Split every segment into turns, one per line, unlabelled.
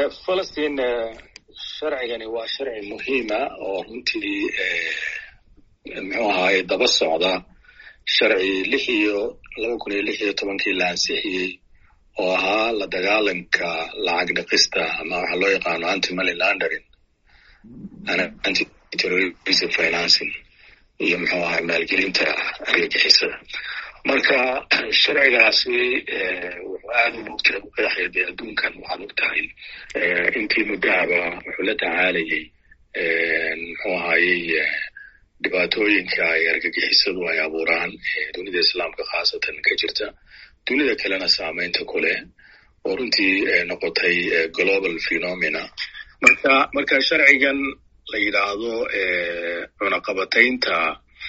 falastiin sharcigani waa sharci muhiima oo runtii muxuu ahaay daba socda sharci lix iyo laba kun iyo lix iyo tobankii la ansixiyey oo ahaa la dagaalanka lacag dhiqista ama waxa loo yaqaano anti money laundering anti terrorism financing iyo muxuu ahay maalgelinta argagixisada marka sharcigaasi wuxuu aada u mogtay u qeexaya dee adduunkan waxaad og tahay intii muddahaba wuxuu la tacaalayay muxuu ahayey dhibaatooyinka ay argagixisadu ay abuuraan dunida islaamka khaasatan ka jirta dunida kalena saameynta ku leh oo runtii noqotay global phenomena marka marka sharcigan la yidhaahdo cunaqabataynta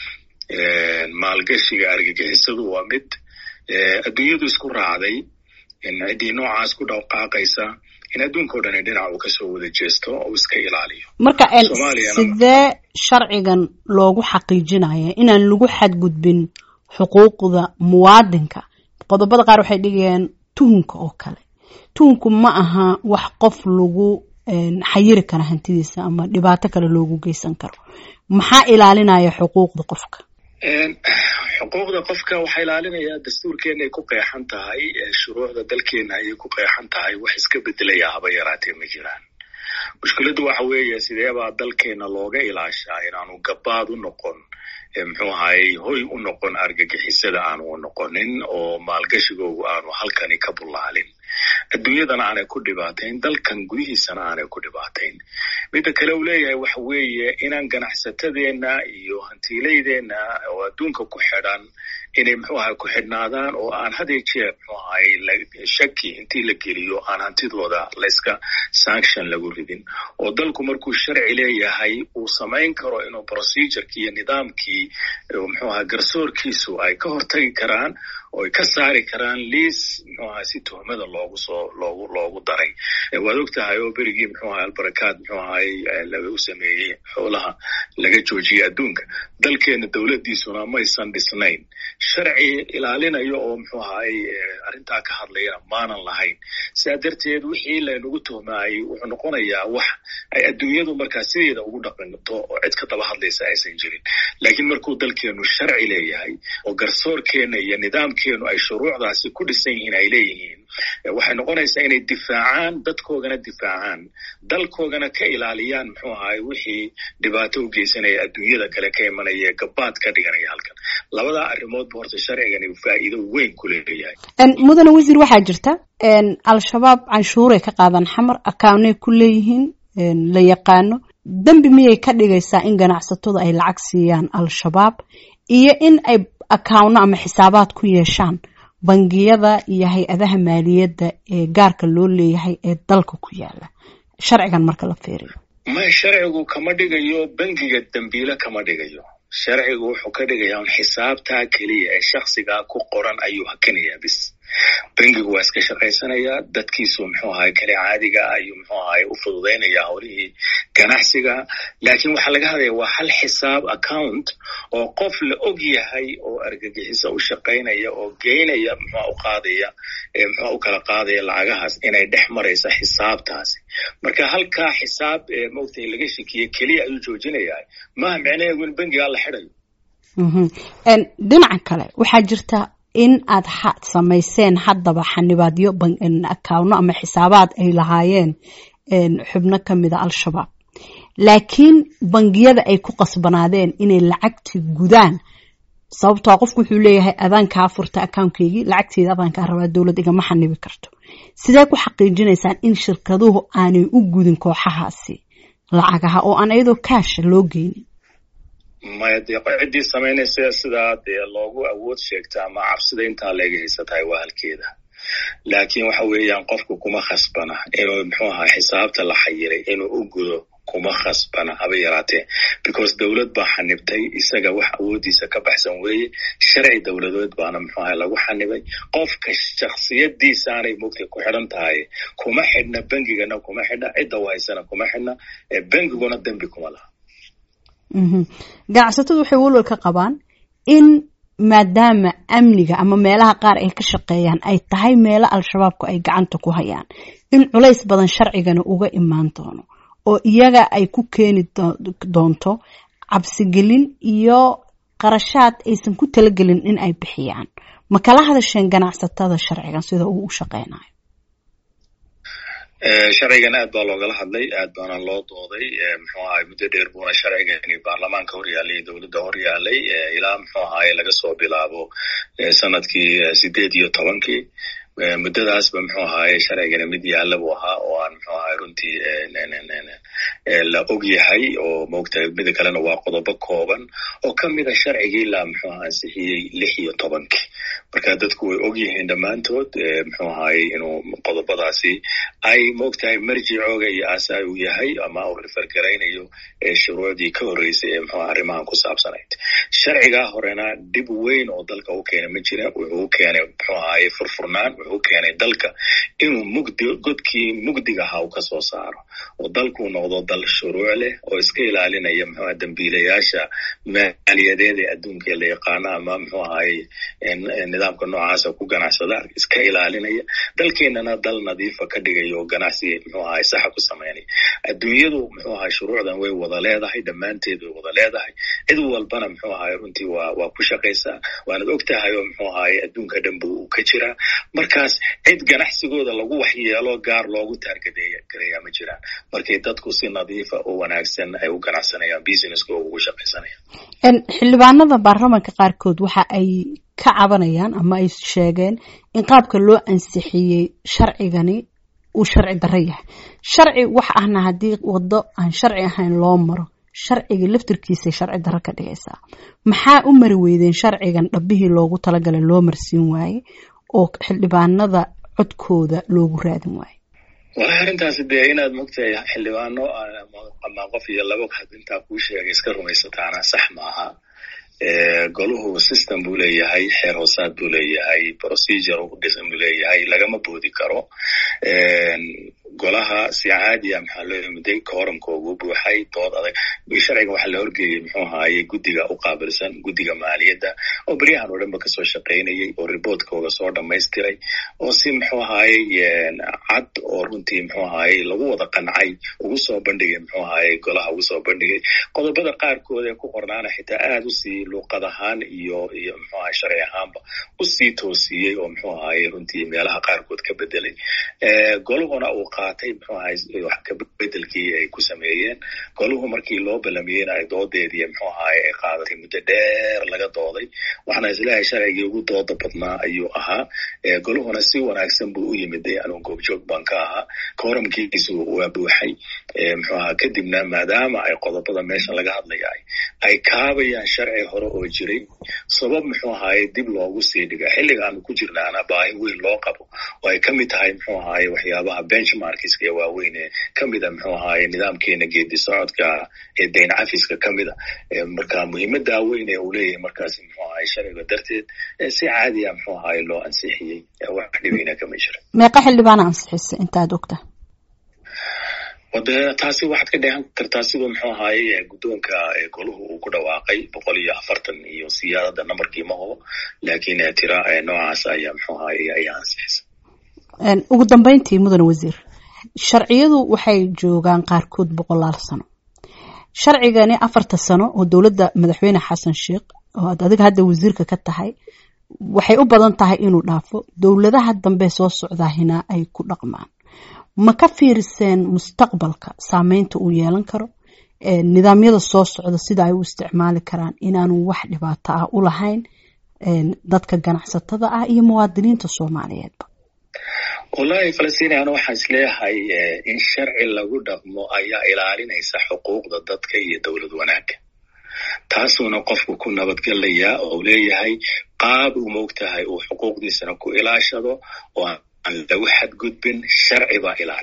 maalgashiga argagixisadu waa mid adduunyadu isku raacday ciddii noocaas ku dhaqaaqaysa in adduunka o dhan dhinac uu kasoo wada jeesto oo iska ilaaliyo
marka sidee sharcigan loogu xaqiijinaya inaan lagu xadgudbin xuquuqda muwaadinka qodobada qaar waxay dhigayaan tuhunka oo kale tuhunku ma aha wax qof lagu xayiri kara hantidiisa ama dhibaato kale loogu geysan karo maxaa ilaalinaya xuquuqda qofka
xuquuqda qofka waxaa ilaalinaya dastuurkeena ay ku qeexan tahay shuruucda dalkeena ayay ku qeexan tahay wax iska bedelaya haba yaraatee ma jiraan mushkiladdu waxa weeye sideebaa dalkeena looga ilaashaa inaanu gabaad u noqon muxuu ahayey hoy u noqon argagixisada aanu u noqonin oo maalgashigoogu aanu halkani ka bullaalin adduunyadana aanay ku dhibaatayn dalkan gudihiisana aanay ku dhibaatayn midda kale uu leeyahay waxa weeye inaan ganacsatadeenna iyo hantiilaydeenna oo adduunka ku xidhan inay muxuu ahay ku xidhnaadaan oo aan hadee jeer muxuu ahay shaki intii la geliyo aan hantidooda layska sanction lagu ridin oo dalku markuu sharci leeyahay uu samayn karo inuu procedureki iyo nidaamkii muxuu ahay garsoorkiisu ay ka hortagi karaan oo ay ka saari karaan liis muxuu ahay si tuhmada loogu soo loogu loogu daray waad og tahay oo berigii muxuu ahay albarakaad muxuu ahay lagu sameeyey xoolaha laga joojiyey adduunka dalkeena dowladdiisuna maysan dhisnayn sharci ilaalinayo oo muxuu ahay arrintaa ka hadlayana maanan lahayn sidaa darteed wixii laynagu tuhmaayey wuxuu noqonayaa wax ay adduunyadu markaa sideeda ugu dhaqanto oo cid ka daba hadlaysa aysan jirin laakiin markuu dalkeenu sharci leeyahay oo garsoorkeena iyo nidaamkeenu ay shuruucdaasi ku dhisan yihiin ay leeyihiin waxay noqonaysaa inay difaacaan dadkoogana difaacaan dalkoogana ka ilaaliyaan muxuu ahay wixii dhibaato u geysanaya adduunyada kale ka imanaya gabaad ka dhiganaya halkan labadaa arrimoodba horta sharcigani faa'iido weyn ku leeyahay
mudane wasiir waxaa jirta al-shabaab canshuuray ka qaadan xamar akawnay ku leeyihiin la yaqaano dembi miyay ka dhigaysaa in ganacsatadu ay lacag siiyaan al-shabaab iyo in ay akawno ama xisaabaad ku yeeshaan bangiyada iyo hay-adaha maaliyadda ee gaarka loo leeyahay ee dalka ku yaala sharcigan marka la fiiriyo
may sharcigu kama dhigayo bangiga dembiile kama dhigayo sharcigu wuxuu ka dhigayaa un xisaabtaa keliya ee shaksigaa ku qoran ayuu hakinayaa bis bangigu waa iska shaqaysanayaa dadkiisu muxuu ahay kale caadiga ah ayuu muxuu ahay u fududaynayaa howlihii ganacsiga laakiin waxaa laga hadlaya waa hal xisaab account oo qof la og yahay oo argagixiso u shaqaynaya oo geynaya muxua u qaadaya muxua u kala qaadaya lacagahaas inay dhex maraysa xisaabtaasi marka halkaa xisaab maogtahay laga shekiye keliya ayuu joojinayaa maaha micnaheedu in bangigaa la xidhayo
dhinaca kale waxaa jirta in aad samayseen haddaba xanibaadyo akawno ama xisaabaad ay lahaayeen xubno ka mida al-shabaab laakiin bangiyada ay ku qasbanaadeen inay lacagti gudaan sababtoo qofku wuxuu leeyahay adaankaa furta akawnkeygii lacagteeda adaankaa rabaa dowlad igama xanibi karto sidee ku xaqiijinaysaan in shirkaduhu aanay u gudin kooxahaasi lacagaha oo aan iyadoo kaasha loo geynin
maya dee ciddii samaynaysa sidaa dee loogu awood sheegta ama cabsida intaa leega haysatahay waa halkeeda laakiin waxa weeyaan qofku kuma khasbana inuu muxuu ahaa xisaabta la xayiray inuu u gudo kuma khasbana haba yaraatee because dowlad baa xanibtay isaga wax awooddiisa ka baxsan weeye sharci dowladeed baana muxuu ahay lagu xanibay qofka shaksiyadiisaanay mugtay ku xidhan tahay kuma xidhna bengigana kuma xidhna cidda u haysana kuma xidhna bengiguna dembi kuma laha
ganacsatadu waxay walwal ka qabaan in maadaama amniga ama meelaha qaar ay ka shaqeeyaan ay tahay meelo al-shabaabku ay gacanta ku hayaan in culays badan sharcigana uga imaan doono oo iyaga ay ku keeni doonto cabsigelin iyo qarashaad aysan ku talagelin in ay bixiyaan ma kala hadasheen ganacsatada sharcigan sida uu u shaqeynayo
sharcigan aad baa loogala hadlay aad baana loo dooday muxuu ahay muddo dheer buuna sharcigani baarlamaanka hor yaalay dowladda hor yaalay ilaa muxuu ahaye laga soo bilaabo sanadkii sideed iyo tobankii muddadaasba muxuu ahaye sharcigani mid yaalla buu ahaa oo aan muxuu ahaye runtii la og yahay oo maogtahay mida kalena waa qodobo kooban oo ka mida sharcigii la muxuu aha ansixiyey lix iyo tobankii marka dadku way og yihiin dhammaantood muxuu ahaye inuu qodobadaasi ay maogtahay marjicooga iyo aasaay uu yahay ama uu rifargaraynayo shuruucdii ka horreysay ee muxuu arrimahan ku saabsanayd sharcigaa horena dhib weyn oo dalka u keenay ma jira wuxuu keenay muxuu ahaye furfurnaan wuxuu keenay dalka inuu mugdi godkii mugdiga ahaa uu kasoo saaro oo dalkuu noqdo dal shuruuc leh oo iska ilaalinaya muxuu dambiilayaasha maaliyadeed ee adduunka la yaqaano ama muxuu ahaye nidaamka noocaasa ku ganacsada iska ilaalinaya dalkeenana dal nadiifa ka dhigaya oo ganacsi muxuu ahaye saxa ku sameynaya adduunyadu muxuu ahaye shuruucdan way wada leedahay dhammaanteed way wada leedahay cid walbana muxuu ahaye runtii waa waa ku shaqaysaa waanad og tahay oo muxuu ahaye adduunka dhanba uu ka jiraa markaas cid ganacsigooda lagu waxyeelo gaar loogu taargadeeya gareeyaa ma jiraan markay dadku si nadiifa oo wanaagsan ay u ganacsanayaan businesskooda ugu shaqaysanayaan
xildhibaanada baarlamanka qaarkood waxa ay ka cabanayaan ama ay sheegeen in qaabka loo ansixiyey sharcigani uu sharci darro yahay sharci wax ahna haddii waddo aan sharci ahayn loo maro sharciga laftirkiisay sharci darro ka dhigaysaa maxaa u mari weydeen sharcigan dhabbihii loogu talagalay loo marsiin waaye oo xildhibaanada codkooda loogu raadin waayo
walahi arrintaasi dee inaad mogtahay xildhibaano ama qof iyo laba intaa kuu sheegay iska rumaysataana sax maaha goluhu system buu leeyahay xeer hoosaad buu leeyahay procedure u dhisan buu leeyahay lagama boodi karo golaha si caadiya maxaa loo yimiday kooramkoogu buuxay dood adag sharciga waxaa la horgeeyey muxuu ahaaye guddiga u qaabilsan guddiga maaliyadda oo beryahan oo dhanba kasoo shaqaynayay oo riboortkooga soo dhamaystiray oo si muxuu ahaaye cad oo runtii muxuu ahaaye lagu wada qancay ugu soo bandhigay muxuu ahaaye golaha ugu soo bandhigay qodobada qaarkood ee ku qornaana xitaa aad usii luuqad ahaan iyo iyo muxuu ahaye sharci ahaanba usii toosiyey oo muxuu ahaaye runtii meelaha qaarkood ka bedelay golahuna uu qaatay muxuu ahay wax kabedelkii ay ku sameeyeen goluhu markii loo balamiyeyna ay doodeedii muxuu ahaay ay qaadatay muddo dheer laga dooday waxaana isleeyahay sharcigii ugu dooda badnaa ayuu ahaa goluhuna si wanaagsan buu u yimid anugu goobjoog baan ka ahaa kooramkiisu waa buuxay muxuu ahaa kadibna maadaama ay qodobada meesha laga hadlaya ay kaabayaan sharci hore oo jiray sabab muxuu ahaaye dib loogu sii dhiga xilliga aanu ku jirnaana baahi weyn loo qabo oo ay kamid tahay muxuu ahaaye waxyaabaha benchmarkiska ee waaweyn ee kamida muxuu ahaaye nidaamkeena geedi socodka ee dayn cafiska kamida marka muhiimadaa weyn ee uu leeyahay markaasi muxuu ahaye sharciga darteed si caadiya muxuu ahaaye loo ansixiyey wax dhibeyna kama jira
meeqa xildhibaana ansixisa intaad ogta
wade taasi waxaad ka dheehan kartaa siduu muxuu ahaaye guddoonka goluhu uu ku dhawaaqay boqol iyo afartan iyo siyaadada nambarkii ma hubo laakiin tira noocaas ayaa muxuu ahaaye ayaa ansixisa
ugu dambeyntii mudane wasiir sharciyadu waxay joogaan qaarkood boqolaal sano sharcigani afarta sano oo dowladda madaxweyne xasan sheikh oo aad adiga hadda wasiirka ka tahay waxay u badan tahay inuu dhaafo dowladaha dambe soo socdaahina ay ku dhaqmaan ma ka fiiriseen mustaqbalka saameynta uu yeelan karo nidaamyada soo socda sida ay u isticmaali karaan inaanu wax dhibaato ah u lahayn dadka ganacsatada ah iyo muwaadiniinta soomaaliyeedba
wallahi falastiiniana waxaan isleeyahay in sharci lagu dhaqmo ayaa ilaalinaysa xuquuqda dadka iyo dowlad wanaagga taasuuna qofku ku nabadgelayaa oo leeyahay qaab uu moogtahay uu xuquuqdiisana ku ilaashado oo aan lagu xadgudbin sharci baa ilaaliya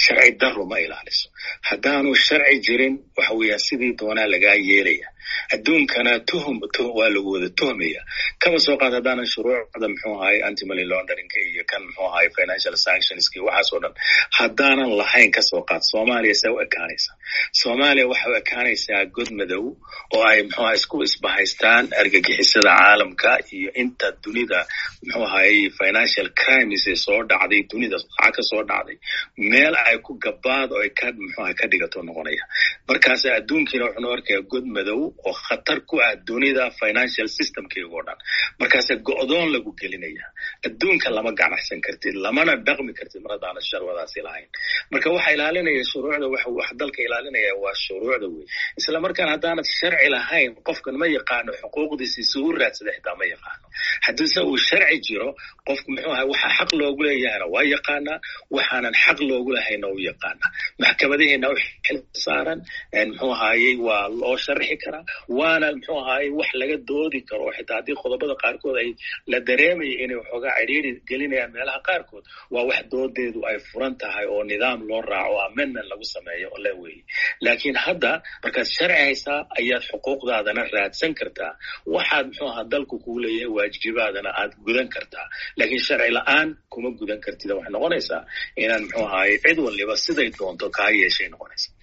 sharci daro ma ilaaliso haddaanu sharci jirin waxa weeyaan sidii doonaa lagaa yeelaya adduunkana tuhum waa lagu wada tuhmaya kaba soo qaad haddaanan shuruucda muxuu ahay antimoney launderingka iyo kan muxuu ahay financial sanctionska waxaas oo dhan haddaanan lahayn kasoo qaad soomaaliya see u ekaanaysa soomaaliya waxay u ekaanaysaa god madow oo ay muxuu ahay isku isbahaystaan argagixisada caalamka iyo inta dunida muxuu ahay financial crimes ee soo dhacday dunida lacag ka soo dhacday meel ay ku gabaad oo ay ka muxuu ahay ka dhigato noqonaya markaas adduunkiina wuxuu arkaya god madow oo khatar ku ah dunida financial systemkeego dhan markaase go-doon lagu gelinaya adduunka lama ganacsan kartid lamana dhaqmi kartid mar haddaana sharwadaasi lahayn marka waxa ilaalinaya shuruucda wax dalka ilaalinaya waa shuruucda wey isla markaan haddaanad sharci lahayn qofkan ma yaqaano xuquuqdiisi si u raadsada xitaa ma yaqaano haddiise uu sharci jiro qofku muxuu ahay waxa xaq loogu leeyahayna waa yaqaanaa waxaanan xaq loogu lahayna u yaqaanaa maxkamadaheena u xil saaran muxuu ahayey waa loo sharxi karaa waana muxuu ahaaye wax laga doodi karo oo xitaa haddii qodobada qaarkood ay la dareemaya inay waxoogaa cidhiiri gelinayaan meelaha qaarkood waa wax doodeedu ay furan tahay oo nidaam loo raaco o amendment lagu sameeyo oo le weeye laakiin hadda markaad sharci haysaa ayaad xuquuqdaadana raadsan kartaa waxaad muxuu ahaa dalku kuu leeyahay waajibaadana aad gudan kartaa laakiin sharci la-aan kuma gudan kartid waxay noqonaysaa inaan muxuu ahaaye cid waliba siday doonto kaa yeeshay noqonaysa